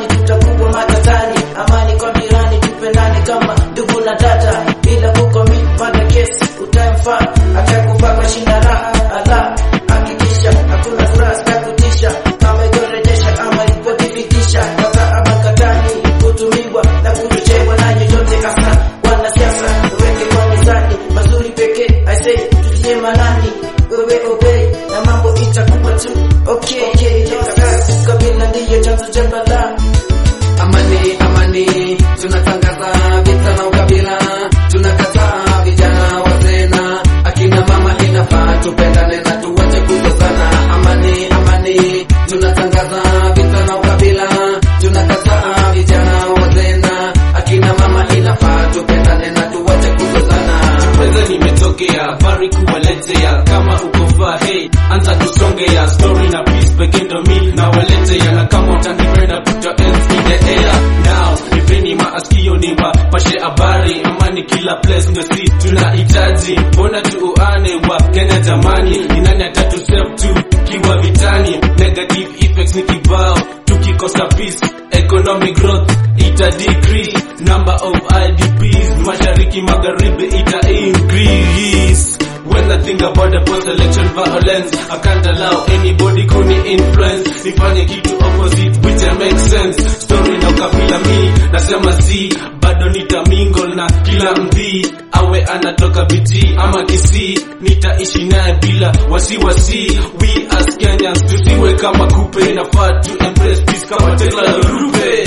amani tutakuwa matatani amani kwa mirani tupendane kama ndugu na dada bila kukomi mada kesi utamfaa atakufa kwa shinda raha ala hakikisha hakuna furaha sitakutisha kama ikorejesha ama ilipothibitisha kata ama katani kutumiwa na kuchochewa na yoyote hasa wanasiasa weke kwa mizani mazuri pekee I say tutie manani wewe obey na mambo itakuwa tu okay okay kabila ndiyo chanzo cha balaa Amani, amani, tunatangaza vita na ukabila, tunakataa vijana wazee na akina mama, inafaa tupendane na tuwache kuzozana. Amani, amani, tunatangaza vita na ukabila, tunakataa vijana wazee na akina mama, inafaa tupendane na tuwache kuzozana. Pesa nimetokea habari kuwaletea, kama uko faa hey, anza kusongea story na peace pekee ndo mi na waletea, na kama utanipenda put your hands in the air now. Nipeni maaskio ni wapashe habari, amani kila place ndo si tunahitaji, mbona tuuane wa Kenya jamani, ni nani atatu save tu kiwa vitani, negative effects ni kibao, tukikosa peace economic growth ita decrease, number of IDPs mashariki magharibi ita increase. When I think about the post-election violence, I can't allow anybody kuni influence. Nifanye kitu opposite which I make sense. Story na ukabila mi nasema si bado nitamingle na kila mdhi awe anatoka biti ama Kisii, nitaishi naye bila wasiwasi. We as Kenyans tusiwe kama kupe, nafaa tu embrace peace kama Tekla Rupe.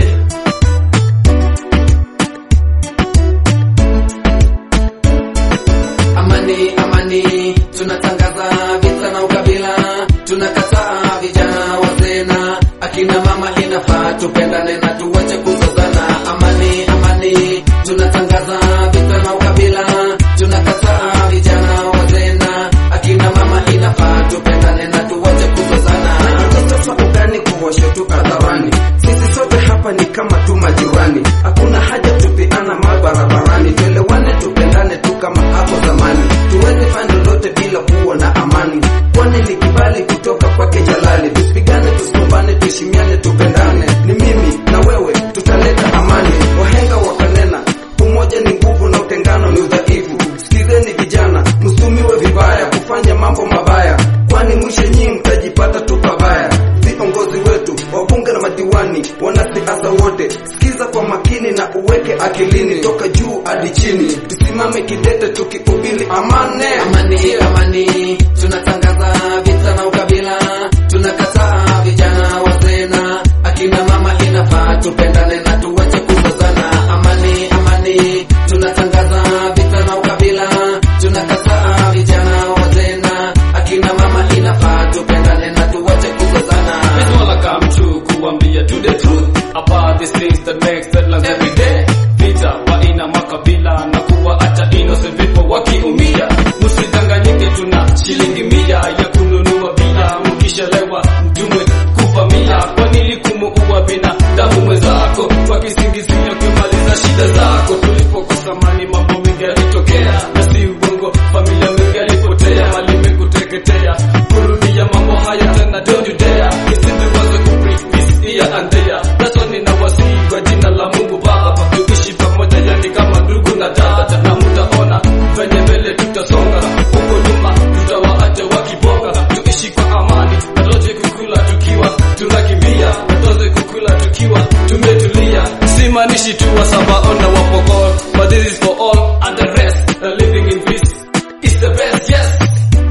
Amani, amani, tunatangaza vita na ukabila, tunakataa vijana wazee na akina mama, inafaa tupendane na tuwache kuzozana. Amani, amani, tunatangaza vita na ukabila, tunakataa vijana wazee na akina mama, inafaa tupendane na tuwache kuzozana. Sasa ugani kuwasha tu hadharani, sisi sote hapa ni kama tu majirani, hakuna haja tupeana mabarabarani, tuelewane tupendane tu kama hapo zamani, tuweze fanya lolote bila kuwa na amani, kwani ni kibali kutoka kwake Jalali. Tusipigane, tusigombane, tuheshimiane, tupendane, ni mimi na wewe tutaleta amani. Wahenga wakanena, umoja ni nguvu na utengano ni udhaifu. Sikizeni vijana, msumiwe vibaya kufanya mambo mabaya, kwani mwisho nyinyi mtajipata tu pabaya. Viongozi wetu, wabunge na madiwani, wanasiasa wote, sikiza kwa makini na uweke akilini, toka juu hadi chini, tusimame kidete tukihubiri amani. Amani, amani, tunatangaza vita na ukabila, tunakataa vijana wazee na akina mama, inafaa tupendane na tuwache kuzozana. Amani, amani, tunatangaza vita na ukabila, tunakataa vijana wazee na akina mama, inafaa tupendane na tuwache kuzozana. It's all I come to kuambia to the truth about these things that makes headlines every day. Vita baina makabila na kuwa hata innocent people wakiumia. Msidanganyike, tuna shilingi mia ya kununua bia, mkishalewa mtumwe kuvamia. Kwa nini kumuua binadamu mwenzako kwa kisingizio kumaliza shida zako? Tulipokosa mani mambo mengi yalitokea, na si uongo, familia mengi yalipotea, mali mengi kuteketea. Kurudia mambo haya tena, don't you dare. Isituwaze kubreak peace here and there. That's why ninawasihi kwa jina la Mungu Baba, tuishi pamoja, yani kama ndugu na dada, na mtaona venye mbele tutasonga. Huko nyuma tutawaacha wakibonga, tuishi kwa amani, natoze kukula tukiwa tunakimbia, natoze kukula tukiwa tumetulia. Simaanishi tu Wasabao na Wapokot, but this is for all and the rest. Uh, living in peace is the best, yes.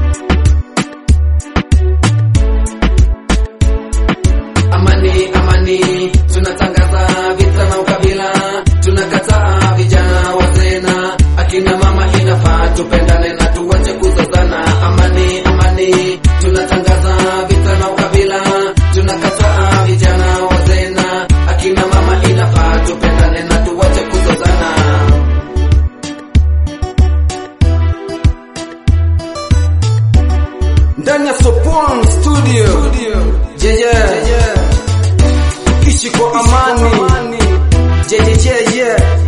Amani, amani, tunatangaza vita na ukabila, tunakataa vijana wazee na akina mama, inafaa tupendane na tuwache kuzozana. Amani, amani, tunatangaza vita na ukabila, tunakataa vijana wazee na akina mama, inafaa tupendane na tuwache kuzozana. ndani ya Sopon studio, jeje, tukishi kwa amani, jeje, jeje